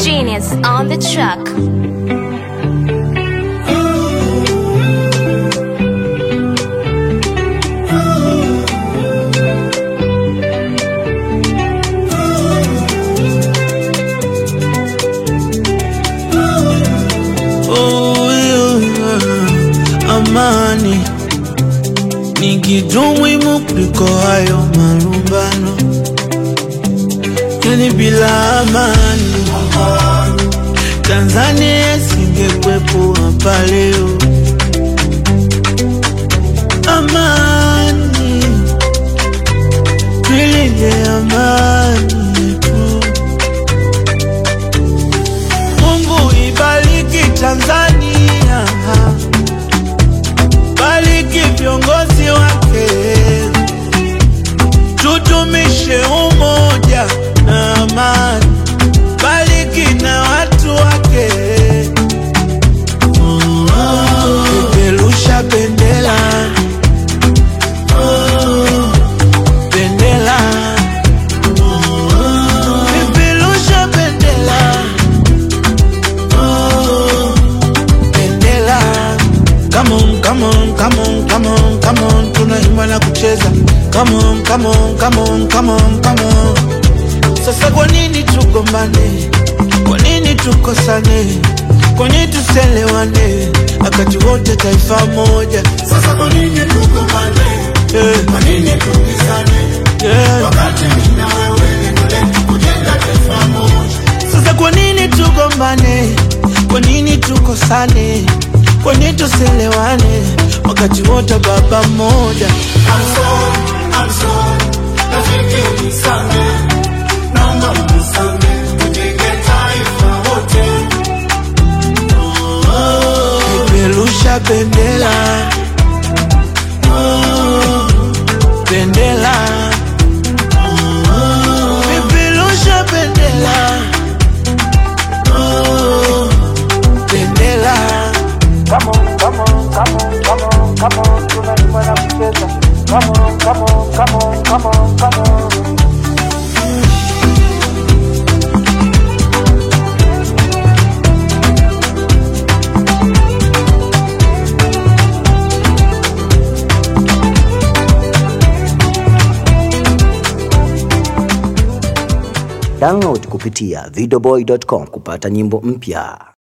Genius on the track. Oh, yeah. Amani ni kitu muhimu kuliko hayo marumbano, yani bila amani Tanzania isingekuwepo hapa leo. Amani, tuilinde amani yetu. Mungu ibariki Tanzania, bariki viongozi wake, tudumishe umoja na amani, bariki na watu wake, peperusha bendera bendera, peperusha bendera bendera. Come on, come on, come on, come on, come on, tunaimba na kucheza. Come on, come on, come on, come on, come on. Sasa kwa nini tugombane? Kwa nini tukosane? Kwa nini tuselewane? Wakati wote taifa moja. Sasa kwa nini tugombane? Eh, Kwa nini tupigane? eh. Wakati mimi na wewe lengo letu kujenga taifa moja. Sasa kwa nini tugombane? Kwa nini tukosane? Kwa nini tuselewane? Wakati wote baba mmoja. I'm sorry, I'm sorry. Rafiki unisamehe. Naomba unisamehe. Tujenge taifa wote. Peperusha bendera bendera Peperusha bendera bendera Come on, come on, come on, come on, come on, tunaimba na kucheza. Come on, come on, come on, come on, come on. Download kupitia videoboy.com kupata nyimbo mpya.